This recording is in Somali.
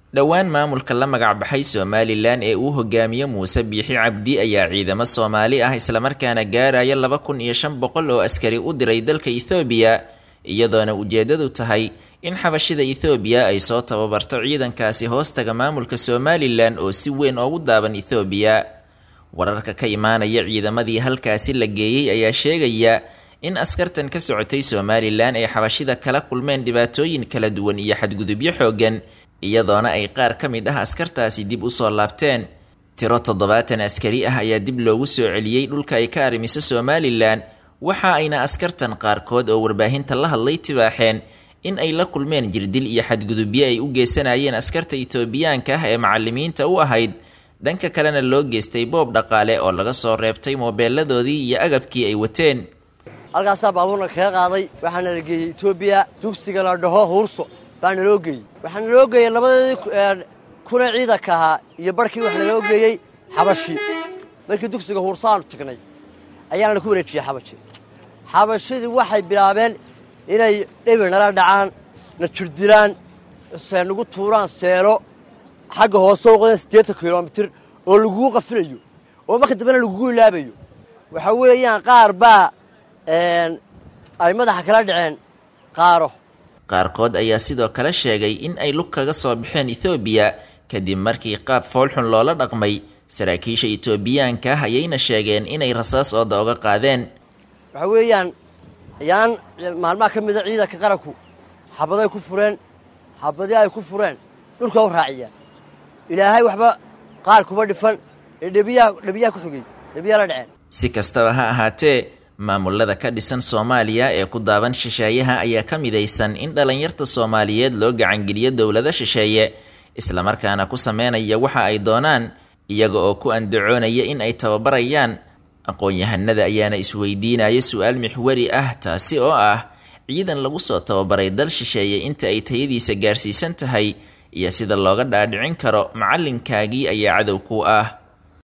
dhowaan maamulka la magacbaxay somalilan ee uu hogaamiyo muuse biixi cabdi ayaa ciidamo soomaali ah islamarkaana gaaraya laba kun iyo shan boqol oo askari u diray dalka ethoobiya iyadoona ujeedadu tahay in xabashida ethoobiya ay soo tababarto ciidankaasi hoostaga maamulka somalilan oo si weyn oogu daaban ethoobiya wararka ka imaanaya ciidamadii halkaasi la geeyey ayaa sheegaya in askartan ka socotay somalilan ay xabashida kala kulmeen dhibaatooyin kala duwan iyo xadgudubyo xoogan iyadoona ay qaar ka mid ah askartaasi dib usoo laabteen tiro toddobaatan askari ah ayaa dib loogu soo celiyey dhulka ay ka arrimiso somalilan waxa ayna askartan qaarkood oo warbaahinta la hadlay tibaaxeen in ay la kulmeen jirdil iyo xadgudubyo ay u geysanayeen askarta itoobiyaanka ah ee macalimiinta u ahayd dhanka kalena loo geystay boob dhaqaale oo laga soo reebtay moobeeladoodii iyo agabkii ay wateen halkaasaa baabuurna kaga qaaday waxaana la geeyey etoobiya dugsiga la dhaho huurso baana loo geeyey waxaana loo geeyey labadeedii kuna ciidanka ahaa iyo barhkii waxaa naloo geeyey xabashi markii dugsiga huursaanu tagnay ayaana ku wareejiyey xabashi xabashidii waxay bilaabeen inay dhebi nala dhacaan na jirdilaan nagu tuuraan seelo xagga hoose u qodeen siddeetan kilomitir oo lagugu qafilayo oo marka dambena lagugu ilaabayo waxa weeyaan qaar baa ay madaxa kala dhaceen qaaro qaarkood ayaa sidoo kale sheegay in ay lug kaga soo baxeen ethoobiya kadib markii qaab foolxun loola dhaqmay saraakiisha etoobiyaanka ah ayayna sheegeen inay rasaas ooda oga qaadeen waxa weeyaan ayaan maalmaha ka mida ciidanka qaranku xabaday ku fureen xabadii ay ku fureen dhulka u raaciyaan ilaahay waxba qaar kuma dhifan ee dhebiyaa dhebiyaa ku xogey dhebiyaa la dhaceen si kastaba ha ahaatee maamulada ka dhisan soomaaliya ee ku daaban shisheeyaha ayaa ka midaysan in dhallinyarta soomaaliyeed loo gacangeliyo dowlado shisheeye islamarkaana ku sameynaya waxa ay doonaan iyaga oo ku andacoonaya in ay tababarayaan aqoon-yahanada ayaana isweydiinaya su-aal mixwari ah taasi oo ah ciidan lagu soo tababaray dal shisheeye inta ay tayadiisa gaarsiisan tahay iyo sida looga dhaadhicin karo macallinkaagii ayaa cadow ku ah